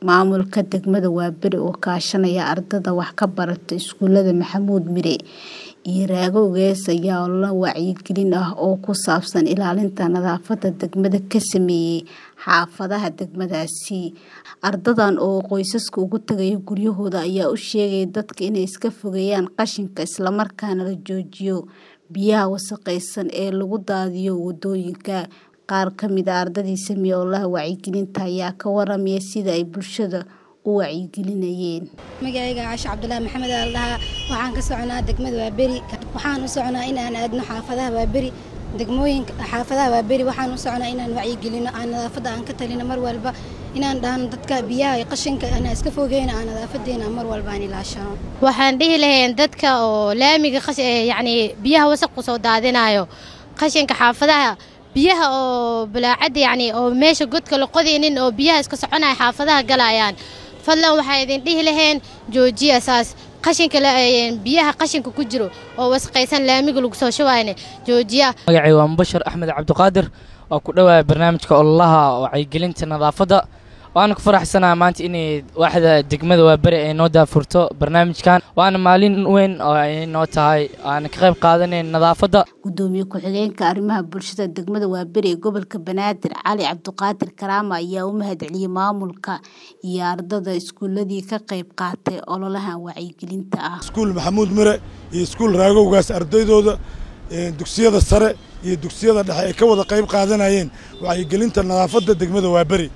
Maamulka degmada Waaberi oo kaashanaya ardayda wax ka barata iskuulada Maxamuud Mire iyo Raago Gees ayaa olole wacyigelin ah oo ku saabsan ilaalinta nadaafadda degmada ka sameeyay xaafadaha degmadaasi. Ardaydan oo qoysaska uga tagaya guryahooda ayaa u sheegay dadka inay iska fogeeyaan qashinka isla markaana la joojiyo biyaha wasakhaysan ee lagu daadiyo wadooyinka. Qaar ka mid ah ardaydii sameeyay ololaha wacyigelinta ayaa ka waramaya sida ay bulshada u wacyigelinayeen. Magacayga Caasha Cabdullaahi Maxamed ayaa la dhahaa waxaan ka soconaa degmada Waaberi waxaan u soconaa inaan aadno xaafadaha Waaberi degmooyinka xaafadaha Waaberi waxaan u soconaa inaan wacyigelino aan nadaafadda aan ka talino mar walba inaan dhahno dadka biyaha iyo qashinka aan iska fogeyno aan nadaafadeena mar walba aan ilaashano. waxaan dhihi lahayn dadka oo laamiga yacni biyaha wasaq ku soo daadinayo qashinka xaafadaha biyaha oo balaacada yacni oo meesha godka la qodaynin oo biyaha iska soconaya xaafadaha galayaan fadlan waxaa idin dhihi lahayn joojiya saas qashinka biyaha qashinka ku jiro oo wasaqaysan laamiga lagu soo shubayne joojiya magacay waa mubashar axmed cabdiqaadir waa ku dhowaaya barnaamijka ololaha wacyigelinta nadaafadda waana ku faraxsanaha maanta inay waaxda degmada waaberi ay noo daafurto barnaamijkan waana maalin weyn oo ay noo tahay waana ka qayb qaadanayn nadaafadda Gudoomiye ku-xigeenka arrimaha bulshada degmada Waaberi ee gobolka Banaadir Cali Cabdiqaadir Karaama ayaa u mahadceliyay maamulka iyo ardayda iskuuladii ka qayb qaatay ololahan wacyigelinta ah. iskuul maxamuud mire iyo iskuul raagowgaas ardaydooda dugsiyada sare iyo dugsiyada dhexe ay ka wada qayb qaadanayeen wacyigelinta nadaafadda degmada waaberi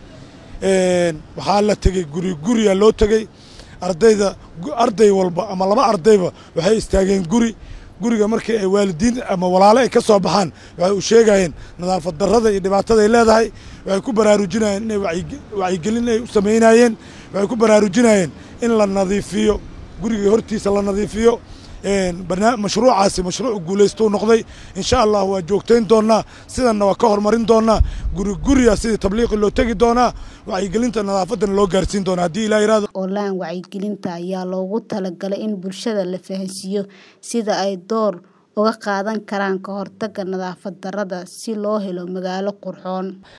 waxaa la tegey guri guriya loo tegey ardayda arday walba ama laba ardayba waxay istaageen guri guriga markii ay waalidiin ama walaale ay ka soo baxaan waxay u sheegayeen nadaafad darrada iyo dhibaatada ay leedahay waxay ku baraarujinayeen inay wacyigelin ay u samaynayeen waxay ku baraarujinayeen in la nadiifiyo guriga hortiisa la nadiifiyo mashruucaasi mashruuc guulaystuu noqday insha allah waa joogtayn doonaa sidanna waa ka horumarin doonaa guri guriya sidii tabliiqi loo tegi doonaa wacyigelinta nadaafaddana loo gaarsiin doonaa haddii ilaa yiraahdo Ololahan wacyigelinta ayaa loogu talagalay in bulshada la fahansiiyo sida ay door uga qaadan karaan ka hortagga nadaafad darrada si loo helo magaalo qurxoon.